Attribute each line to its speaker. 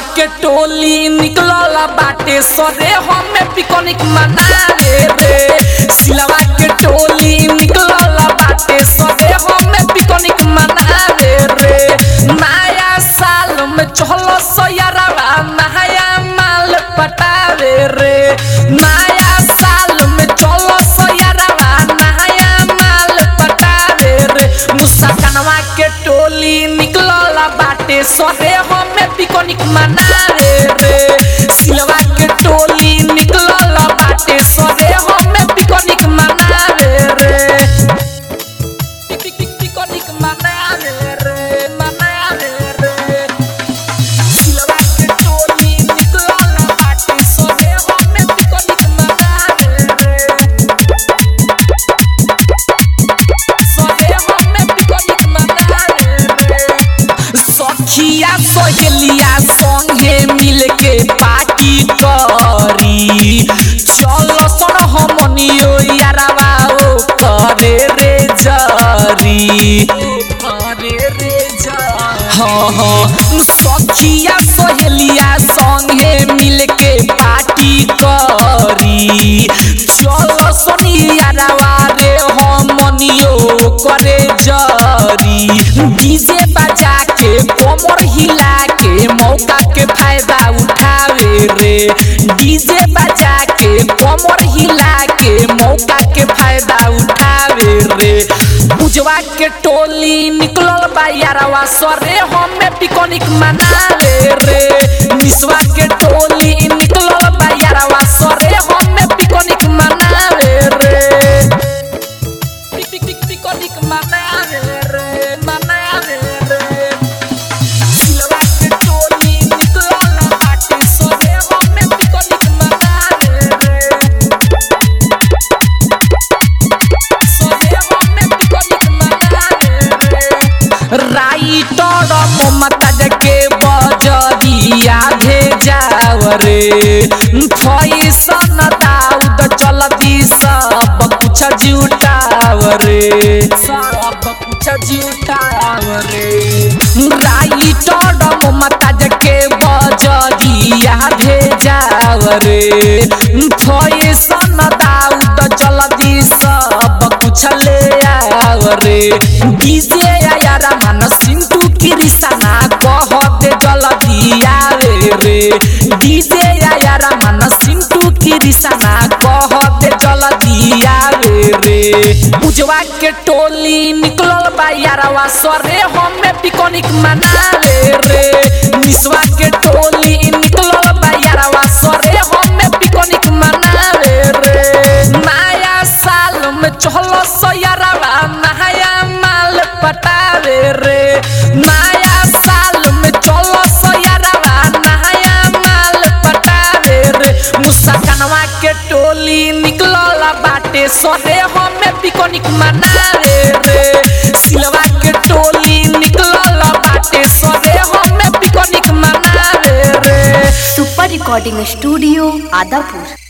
Speaker 1: के टोली निकलल बाटे सरे हमें पिकनिक मनावे रे सिलवा के टोली निकलल बाटे सरे हमें पिकनिक मनावे रे नया साल में चहल सयरवा नया माल पटावे रे नया साल में चलो सयरवा नया माल पटावे रे मुसा कनवा के टोली निकलल बाटे सरे हमें पिकनिक मनावे रे सिलवा के टोली निकलल बाटे सरे हमें पिकनिक मनावे रे पिक- पिक- पिक- पिकनिक मनावे रे मनावे रे सिलवा के टोली निकलल बाटे सरे हमें पिकनिक मनावे रे सरे हमें पिकनिक मनावे रे सखिया सहेलिया संगे मिलके पार्टी करी चलो सन हमनियो यारवा ओ करे रे जरी करे रे जरी हाँ हाँ सखिया सहेलिया संगे मिलके पार्टी करी चलो सोनियारवा रे हमनियो करे जरी डीजे बजा के कमर हिला के मौका के फायदा उठावे रे डीजे बजा के कमर हिला के मौका के फायदा उठावे रे बुझवा के टोली निकलल बा यारवा सरे हमें पिकनिक मनावे रे निसवा के टोली निकलल बा यारवा सरे हमें पिकनिक मनावे रे पिक पिक पिक पिकनिक मनावे रे मनावे रे सिलवा के टोली निकलल बाटे सरे हमें पिकनिक मनावे रे सरे हमें पिकनिक मनावे रे राइटर ममता के बजरिया भेजाव रे फैसन दाऊद चलती सब कुछ जुटाव रे सब कुछ जुटाव रे राइटर ममता के बजरिया भेजाव रे फैसन दाऊद चलती सब कुछ ले आव रे डीजे यारा मन सिंटू कृष्णा कह दे जल्दी आवे रे डीजे यारा मन सिंटू कृष्णा कह दे जल्दी आवे रे उजवा के टोली निकलल बा यारवा सरे हमें पिकनिक मनावे रे निसवा के टोली निकलल बा यारवा सरे हमें पिकनिक मनावे रे नया साल में चहलो सयरवा नया माल पटावे रे नया साल में चलो सयरवा नया माल पटावे रे मुसकनवा के टोली निकलल बाटे सरे हमें पिकनिक मनावे रे सिलवा के टोली निकलल बाटे सरे हमें पिकनिक मनावे रे
Speaker 2: सुपर रिकॉर्डिंग स्टूडियो आदापुर